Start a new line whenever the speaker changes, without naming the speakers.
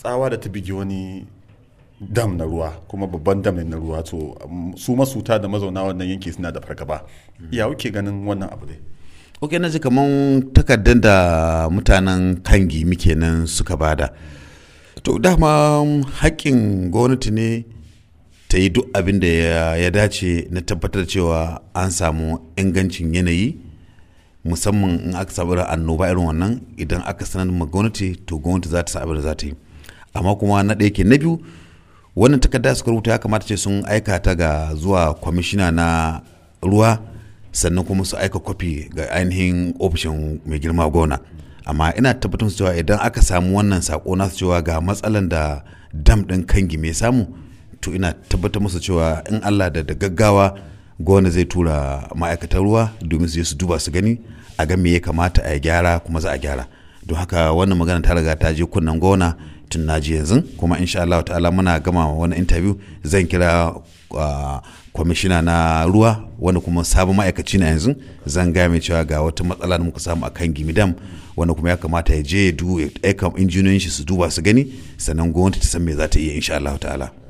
tsawa da ta bigi wani dam na ruwa kuma babban dam na ruwa to su masuta da mazauna wannan yanki suna da fargaba ya kuke ganin wannan abu dai
ok na ji kamar takardar da mutanen kangi muke nan suka bada to dama haƙƙin gwamnati ne ta yi duk abin da ya dace na tabbatar cewa an samu ingancin yanayi musamman in aka samu annoba irin wannan idan aka sanar ma gwamnati to gwamnati za ta sa abin da za ta yi amma kuma na ɗaya ke na biyu wannan takarda suka rubuta ya kamata ce sun aika ta ga zuwa kwamishina na ruwa sannan kuma su aika kwafi ga ainihin ofishin mai girma gona amma ina tabbatar su cewa idan aka samu wannan sako nasu cewa ga matsalan da dam ɗin kangi mai samu to ina tabbatar musu cewa in allah da da gaggawa gona zai tura ma'aikatan ruwa domin su je su duba su gani a ga me ya kamata a gyara kuma za a gyara don haka wannan magana ta riga ta je kunnen gona tun naji yanzu kuma insha Allah ta'ala muna gama wani interview zan kira kwamishina na ruwa wanda kuma sabon ma'aikaci na yanzu zan gaya mai cewa ga wata matsala da muka samu a kan gimidam wanda kuma ya kamata ya je ya aika injiniyoyin shi su duba su gani sannan gwamnati ta san me za ta iya insha Allah ta'ala